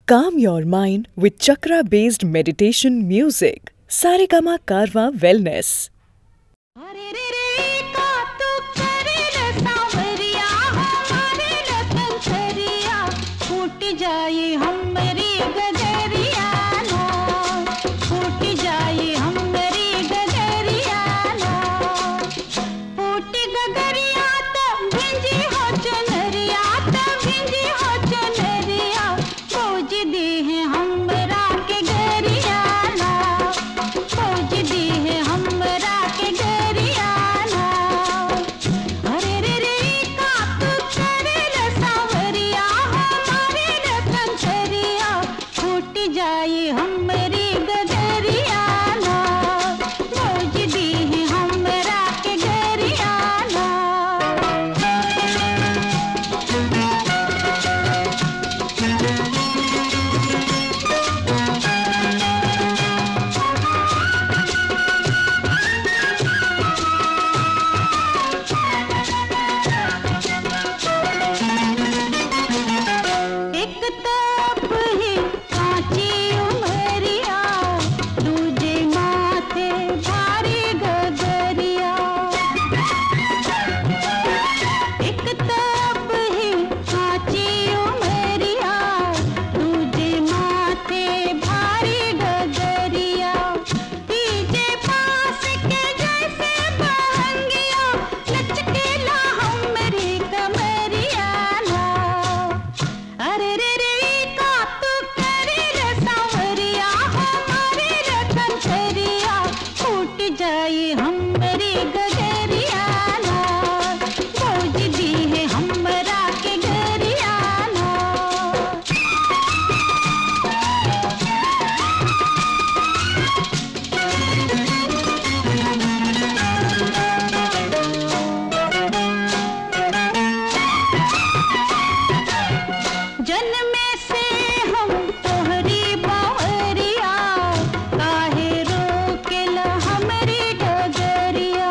Calm your mind with chakra based meditation music. Saregama Karwa Wellness. अरे रे रे का तू करे न सांवरिया हमारे लखन छरिया फूट जाए हमरी गगरिया ना फूट जाए हमरी गगरिया ना फूट गगरिया त भिंजी हो चनरिया त भिंजी हो चनरिया खोज दे है हमरा के गरिया ना खोज दी है हमरा के गरियाना अरे रे रे का तू करे न सांवरिया हमारे रतन छरिया फूट जाए हमरी गगरियाना खोज दी है हमरा के गरियाना एक तप ही कांची उमरिया दूजे माथे भारी गगरिया एक तप ही कांची उमरिया दूजे माथे भारी गगरिया तीजे पास के जैसे बहंगिया लचकेला हमरी कमरिया ना अरे रे रे का तू करे रे सांवरिया हमारे रतन छरिया फूट जाए हमरी गगरिया ना खोज दी है हमरा के गरिया ना जन्मे से हम तोहरी बावरिया काहे रोकेला हमरी डगरिया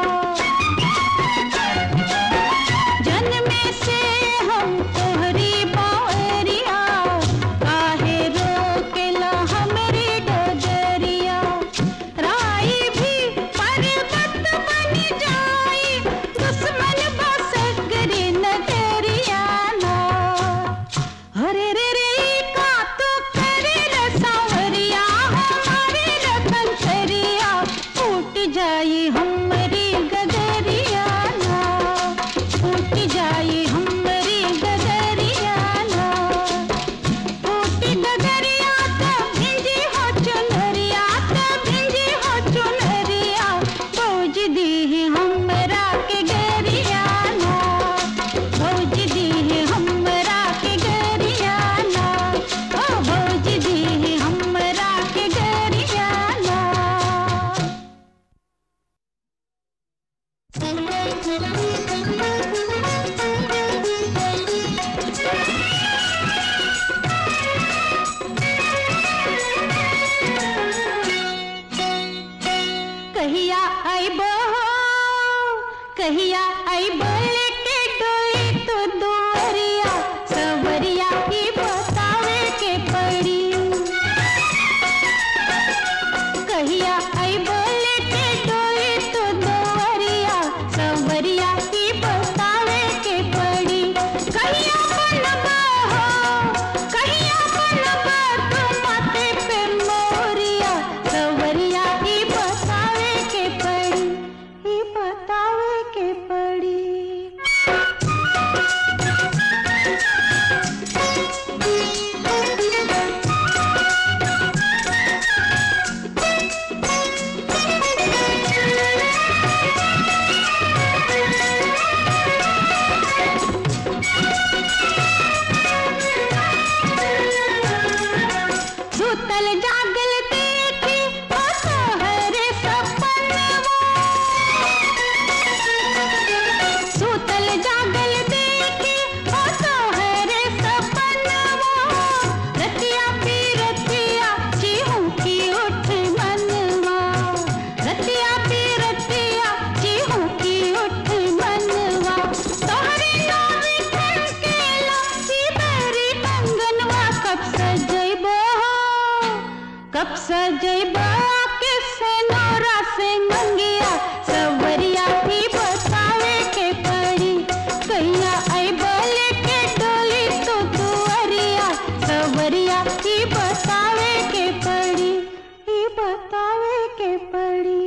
जन्मे से हम तोहरी बावरिया काहे रोकेला हमरी डगरिया राई भी पर्वत बन जाई दुश्मन बसगरी नगरिया ना अरे रे रे का तू करे रे सांवरिया हमारे रतन छरिया फूट जाए हमरी गगरिया ना फूट जाए हमरी गगरिया ना फूट गगरिया त भिंजी हो चुनरिया त भिंजी हो चुनरिया भौज दी हमरा के गरिया ना भौज दी हमरा के गरिया ना ओ भौज दी हमरा के गरिया ना कहिया आइबो कहिया आइबो लेके डोली तो दुआरिया सवरिया की बतावे के पड़ी कहिया आइबो लेके डोली तो दुआरिया सवरिया की बतावे के पड़ी कहिया बनबा हो कहिया बनबा तू माथे पे मोरिया सवरिया की बतावे के पड़ी ही बतावे के पड़ी सुतल जागल देखी ओ तोहरे सपनवा सुतल जागल देखी ओ तोहरे सपनवा रतिया पी रतिया चिहू की उठ मनवा रतिया पी रतिया चिहू की उठ मनवा तोहरे नाम के ला सी बेरी कंगनवा कब सजैबो कब सजैबा किसे नौरा से मंगिया सवरिया भी बतावे के पड़ी कैया अबल के डोली तो दुअरिया सवरिया ही बतावे के पड़ी ही बतावे के पड़ी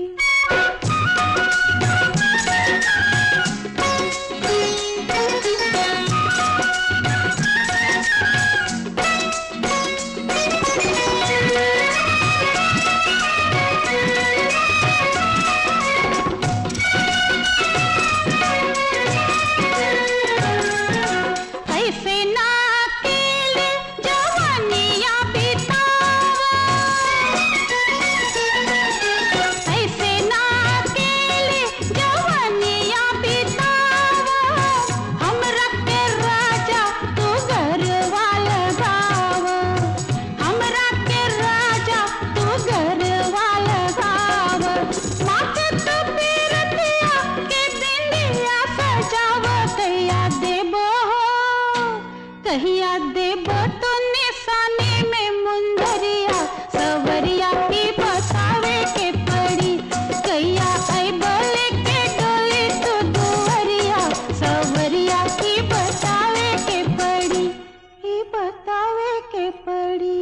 ऐसे ना अकेले जवानियाँ बितावा ऐसे ना अकेले जवानियाँ बितावा हमरा के राजा तू घरवा लगावा हमरा के राजा तू घरवा लगावा माथे तो पीरतिया के बिंदिया सजावा कहिया देबो कहिया देबो तो निशानी में मुंदरिया सवरिया की बतावे के पड़ी कहिया अबल के डोली तो दुअरिया सवरिया की बतावे के पड़ी ही बतावे के पड़ी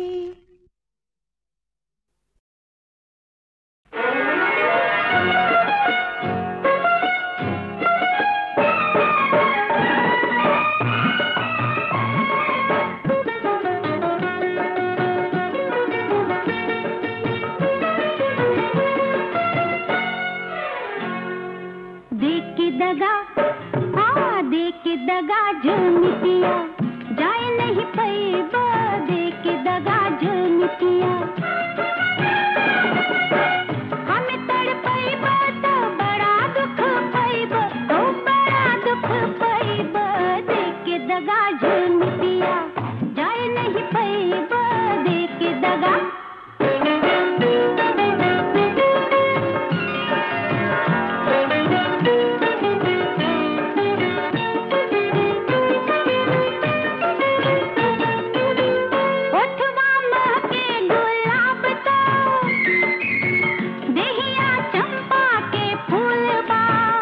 देख के दगा हाँ देख के दगा झुमकिया जाए नहीं पैबा देख के दगा झुमकिया हमें तड़ पैबा तो बड़ा दुख पैबा तो बड़ा दुख पैबा देख के दगा झुमकिया जाए नहीं पैबा देख के दगा ओठवा महके गुलाब तो देहिया चंपा के फूल बा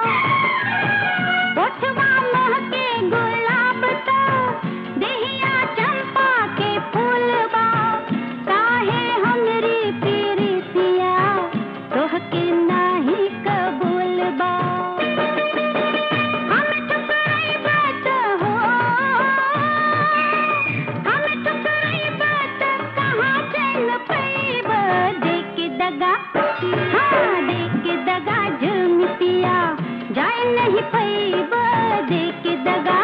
ओठवा महके गुलाब तो देहिया चंपा के फूल बा काहे हमरी प्रीतिया तोहके नाही कबूल बा हम ठुकराई बात हो हम ठुकराई बात कहाँ चैन पैब देख के दगा हाँ देख के दगा झुमतिया जाए नहीं पैब देख के दगा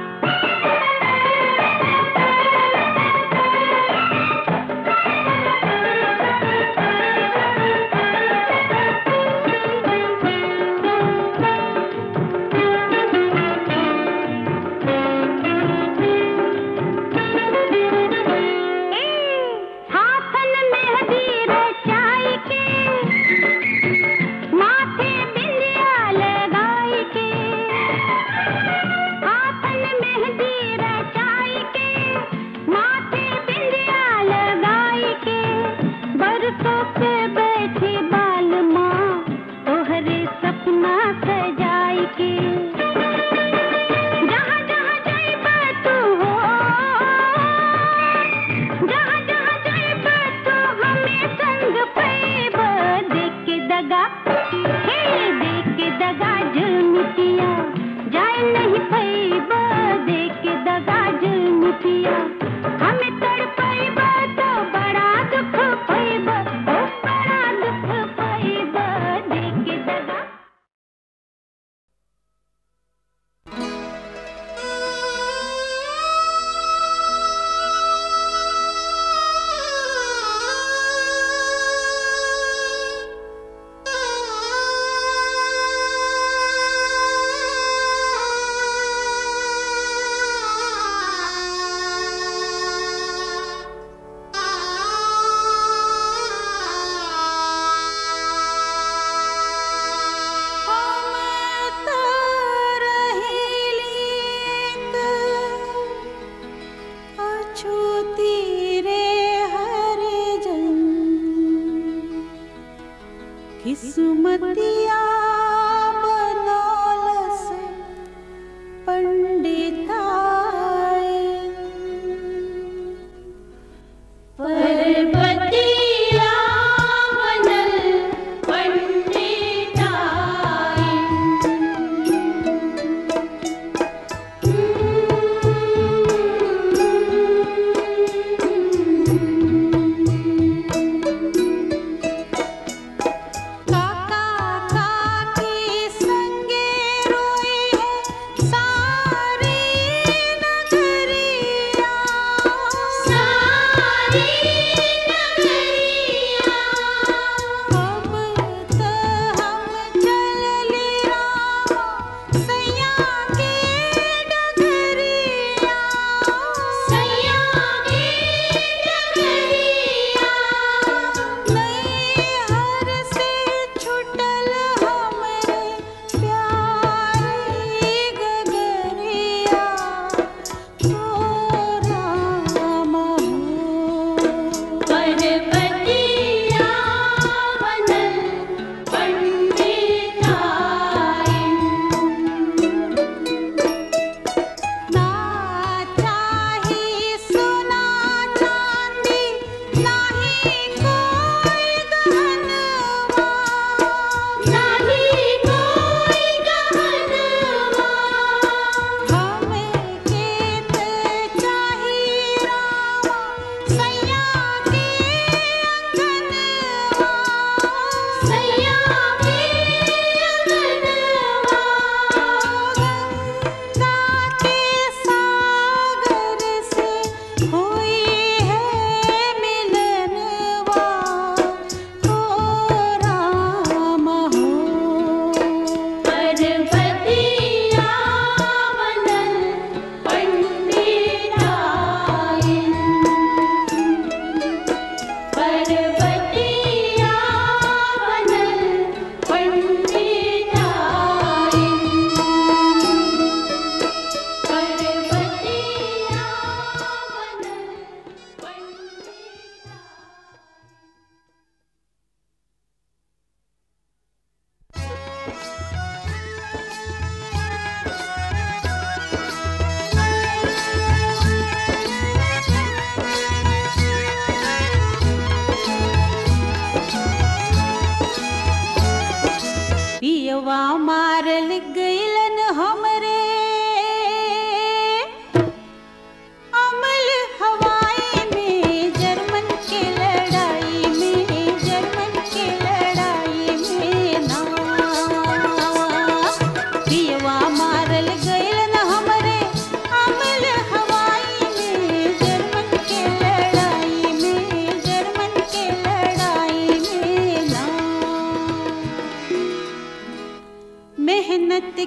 हाथन मेहंदी रचाई के माथे बिंदिया लगाई के किस्मतिया बनौलस पंडिताई पर्वतिया बनल पंडिताई काका काकी संगे रोई है सारी नगरिया सारी नगरिया अब त हम चलली रामा सैया के डगरिया सैया के नगरिया नैहर से छुटल हमरे प्यारी गगरिया तोरा महू पर्वतिया बनल पंडिताई ना चाही सोना चांदी नाही कोई गहनवा नाही कोई गहनवा हमें केत चाही रामा सैया के अंगनवा सैया के अंगनवा गंगा के सागर से हुई है मिलनवा हो राम हो पर्वतिया बनल पंडिताई पर्वतिया बनल पंडिताई पर्वतिया बनल पंडिताई पियवा मारल गइलन हमरे अमल हवाई में जर्मन के लड़ाई में जर्मन के लड़ाई में ना पियवा मारल गइलन हमरे अमल हवाई में जर्मन के लड़ाई में जर्मन के लड़ाई में ना मेहनत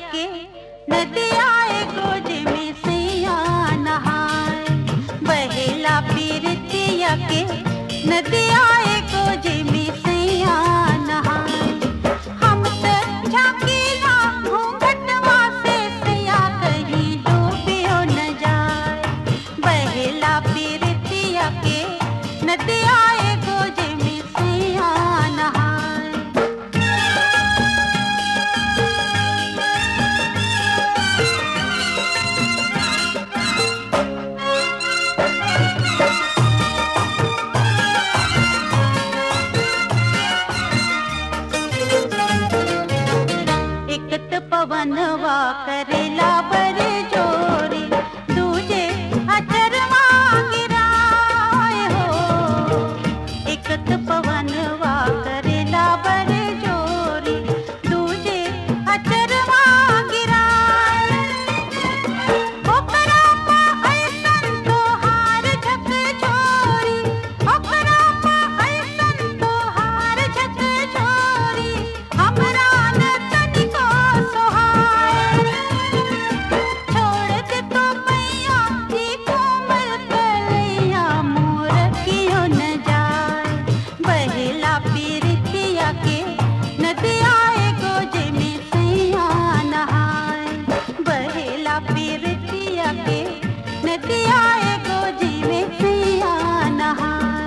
के नदिया गोज में सैया नहाए बहेला पीरतिया के नदिया गोज में सैया नहाए हम त झाकीला घूंघटवा से सैया कहीं डूबियो न जाए बहेला पीरतिया के नदिया गोज में सैया नहाए एकत पवनवा करेला बर जोरी दूजे अचरवा गिराए हो एकत पवनवा करेला बर जोरी दूजे अचरवा गिराए ओकरा पा ऐसन तोहार झक छोरी ओकरा पा ऐसन तोहार झक छोरी हमरा न तनिको सोहार छोड़ दे तो मैया जी कोमल कलैया मोर कियो न जाए बहेला पीरतिया के नदिया गोज में सैया नहाए बहेला पीरतिया के नदिया गोज में सैया नहाए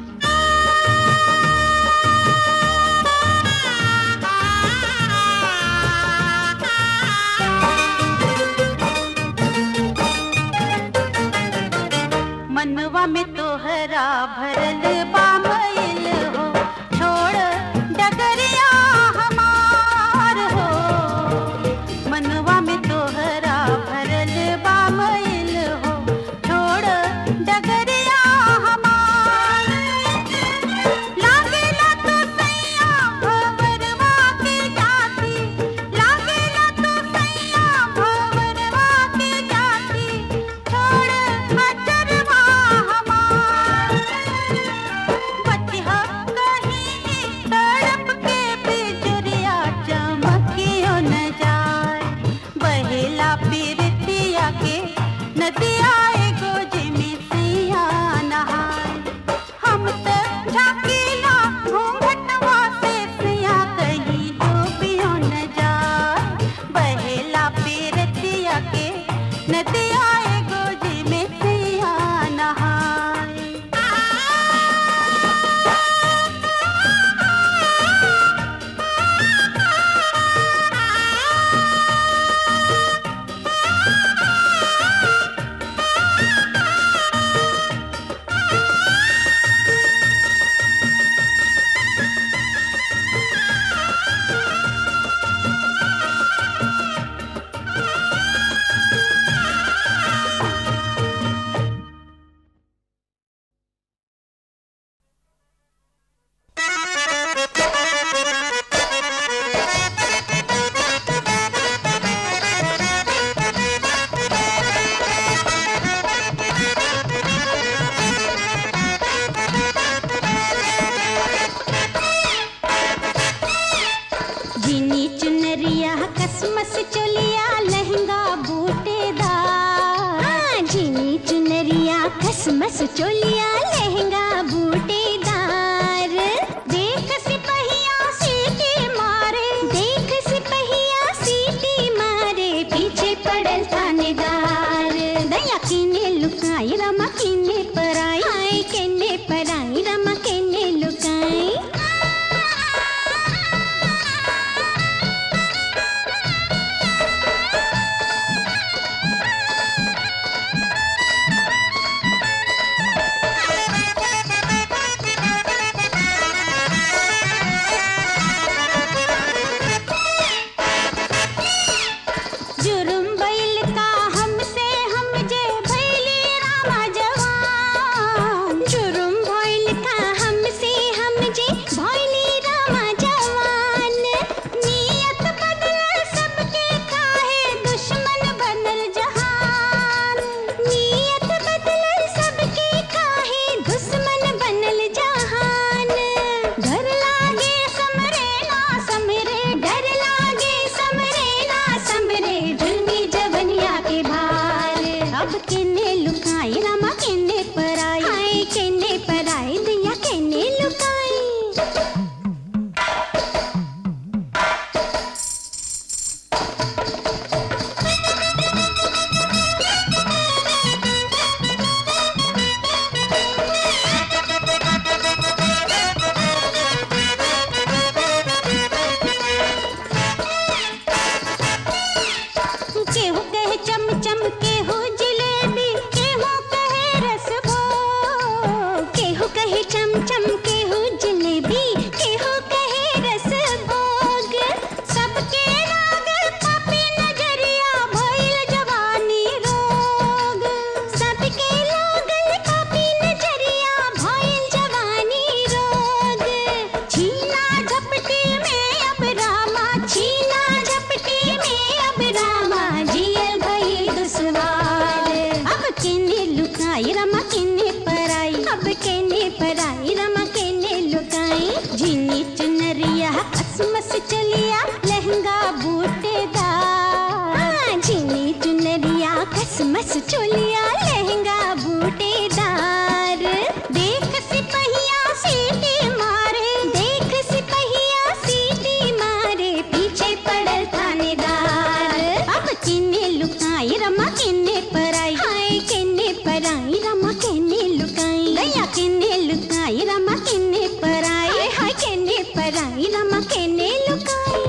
मनवा में तोहरा भरल बामइल हो छोड़ डगरिया हमार हो मनवा में तोहरा भरल बामइल हो छोड़ डगरिया हमार लागेला तो सैया भवरवा के जाती लागेला तो सैया भवरवा के जाती छोड़ अचरवा हमार बतिहा कहीं तड़प के बिजुरिया चमकियो न जाए बहेला पीरतिया के नदिया गोज में सैया नहाए हम त झाकीला घूंघटवा से सैया कहीं डूबियो न जाए बहेला पीरतिया के नदिया गोज में सैया नहाए जिनी चुनरिया कसमस चोलिया लहंगा बूटेदार जिनी चुनरिया कसमस चोलिया लहंगा बूटेदार देख सिपहिया सीटी मारे देख सिपहिया सीटी मारे पीछे पड़ल थानेदार दया किने लुकाई रमा किने पराई हाय किने पराई रमा किने लुकाई जुर्म बैल का हमसे हम जे भैली रामा जवान जुर्म भैल का हमसे हम जे भैली रामा जवान नियत बदल सबके काहे दुश्मन बनल जहान नियत बदल सबके काहे दुश्मन बनल जहान डर लागे समरे ना समरे डर लागे समरे ना समरे अब केने लुकाई रामा केने पराई हाय केने पराई दिया केने लुकाई केहू कहे चम चम केहू जिलेबी केहू कहे रसभो केहू कहे चम चम केहू जिलेबी केहू कहे रसभोग सबके लागल पापी नजरिया भइल जवानी रोग सबके लागल पापी नजरिया भइल जवानी रोग छीना झपटी में अब रामा छीना झपटी में अब रामा जियल भइल दुश्वार अब केने लुकाई रमा केने पराई अब केने पराई रमा केने लुकाई झीनी चुनरिया कसमस चलिया लहंगा बूटेदार झीनी चुनरिया कसमस चोलिया लहंगा बूटेदार देख सिपहिया सीटी मारे देख सिपहिया सीटी मारे पीछे पड़ल थानेदार अब किन्ने लुकाई रमा किन्ने पराई हाय किन्ने पराई रमा किन्ने लुकाई गया किन्ने लुकाई रमा किन्ने पराई हाय हाय किन्ने पराई रमा किन्ने लुकाई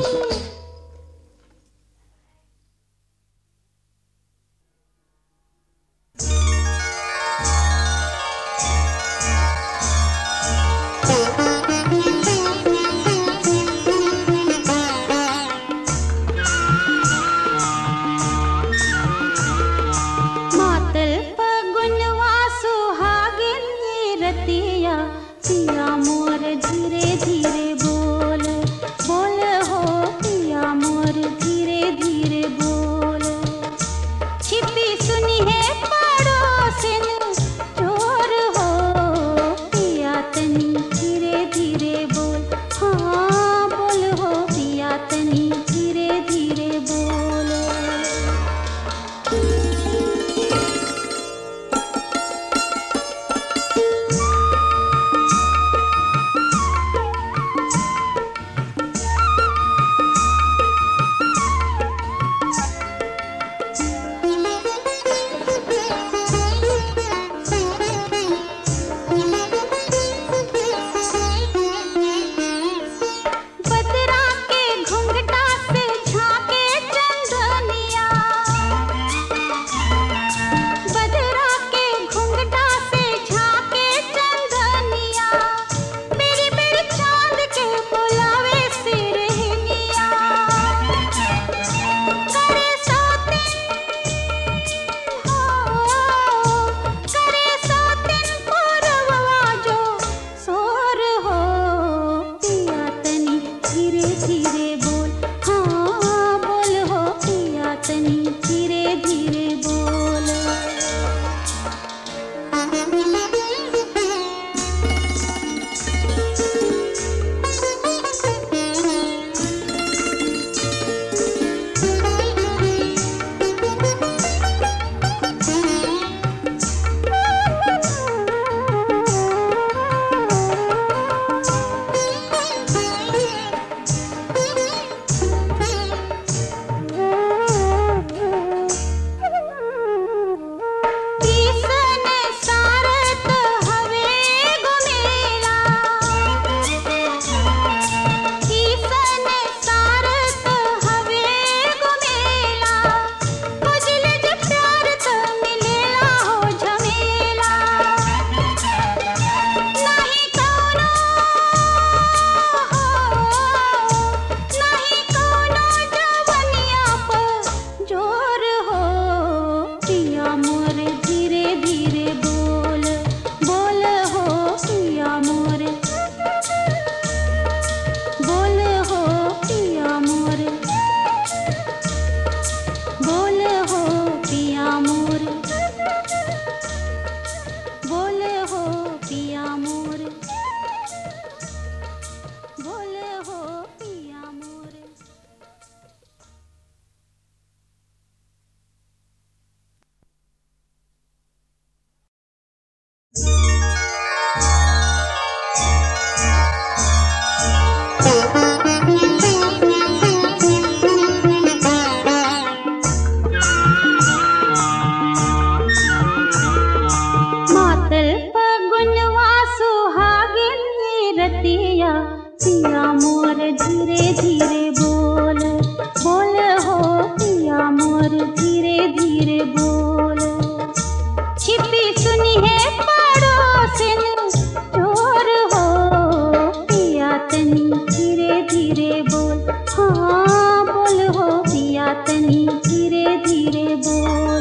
मोर धीरे धीरे बोल छिपी सुनी है पड़ोसिन चोर हो पिया तनी धीरे धीरे बोल हाँ बोल हो पिया तनी धीरे धीरे बोल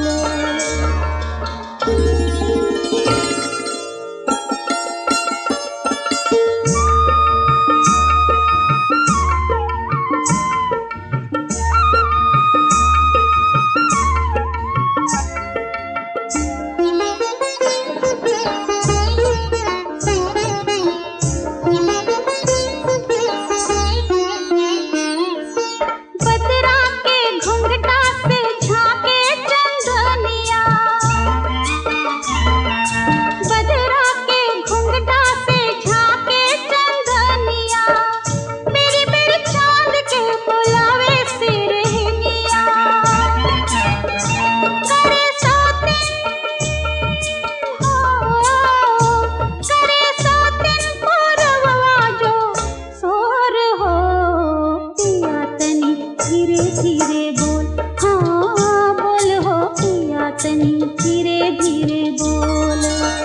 बदरा के घुंघटा से झांके चंदनिया बदरा के घुंघटा से झांके चंदनिया मेरी मेरी चांद के बुलावे सिरहनिया करे सातिन हो करे सातिन पुरवा जो सोर हो पिया तनी धीरे धीरे बोल हाँ बोल हो पिया तनी धीरे धीरे बोल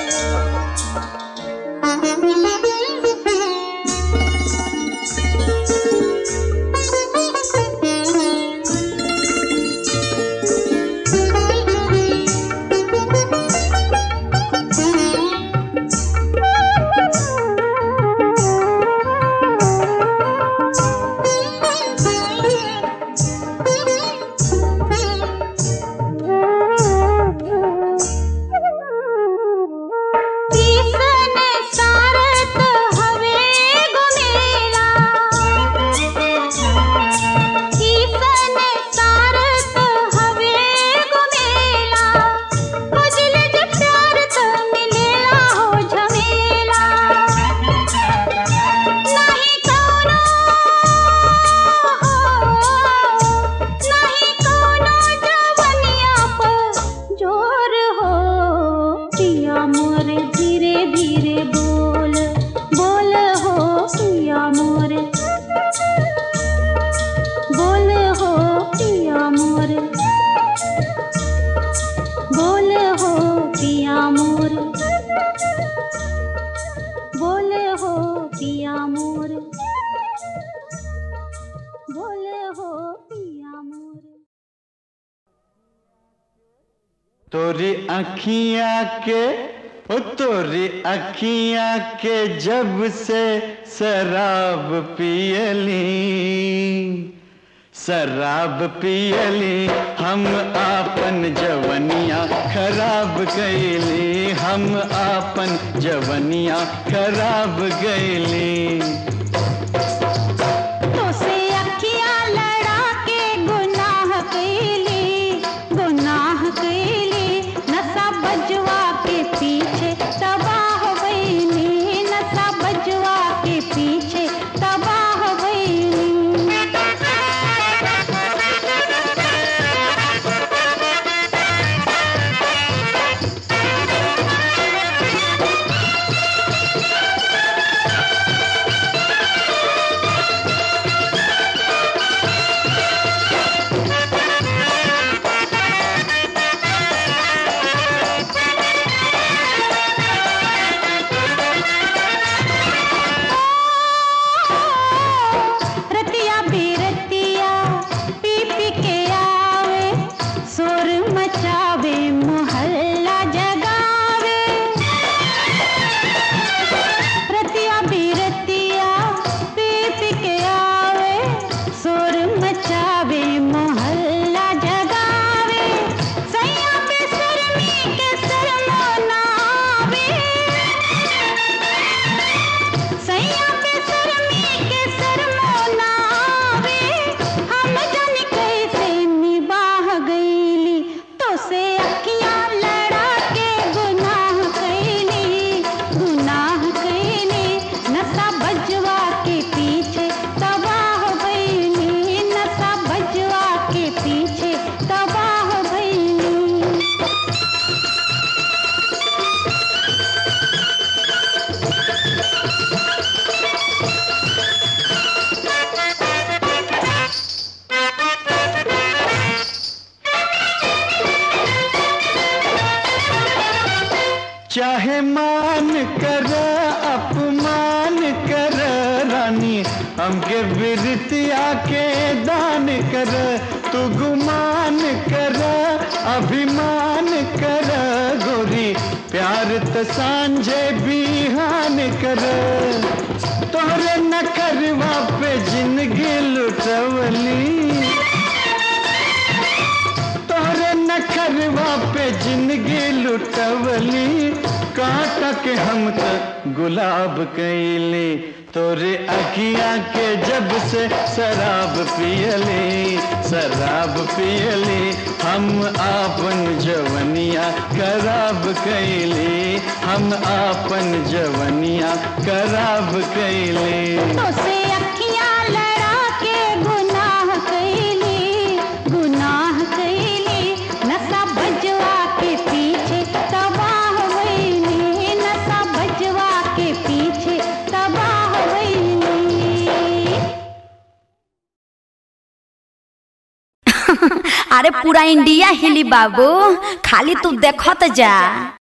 तीसन सारत हवे गुमेला तीसन सारत हवे गुमेला मुझल जे प्यार त मिलेला हो झमेला नहीं कोनो नहीं कोनो जवनिया पर जोर हो पिया मोर धीरे धीरे बोल बोल हो पिया मोर बोल हो पिया मोर बोल हो पिया मोर बोल हो पिया मोर बोल हो पिया मोर तोरी अखियाँ के ओ तोरी अखियाँ के जब से शराब पियली शराब पियली हम आपन जवनिया खराब गईली हम आपन जवनिया खराब गईली तोसे अखियाँ लड़ा के गुनाह कैली गुनाह कैली नशा बजवा के पीछे तबाह भइली नशा बजवा के पीछे तबाह भइली रतिया बेरतिया पी पी के आवे शोर मचावे मोहल्ला जगावे रतिया बेरतिया पी पी के आवे शोर मचावे मोहल्ला जगावे सैया पे शर्मी के शर्मो ना आवे सैया पे शर्मी के शर्मो ना आवे हम जन कैसे निबाह गईली तो से अखियां लड़ा के गुनाह कैली गुनाह कैली नशा बजवा के पीछे तबाह भइली नशा बजवा के पीछे तबाह भइली चाहे मान कर अपमान कर रानी हमके बिरतिया के दान कर तू गुमान कर अभिमान कर गोरी प्यार त सांझे बिहान कर तोहरे नखरवा पे जिंदगी लुटवली तोहरे नखरवा पे जिंदगी लुटवली काटा के हम तक गुलाब कैली तोरे अखिया के जब से शराब पियली शराब पियली हम आपन जवनिया खराब कैली हम आपन जवनिया खराब कैली तो से अखियां लड़ा के गुनाह कैली गुनाह कैली नशा बजवा के पीछे तबाह वैली नशा बजवा के पीछे तबाह वैली अरे पूरा इंडिया हिली बाबू खाली तू देखत जा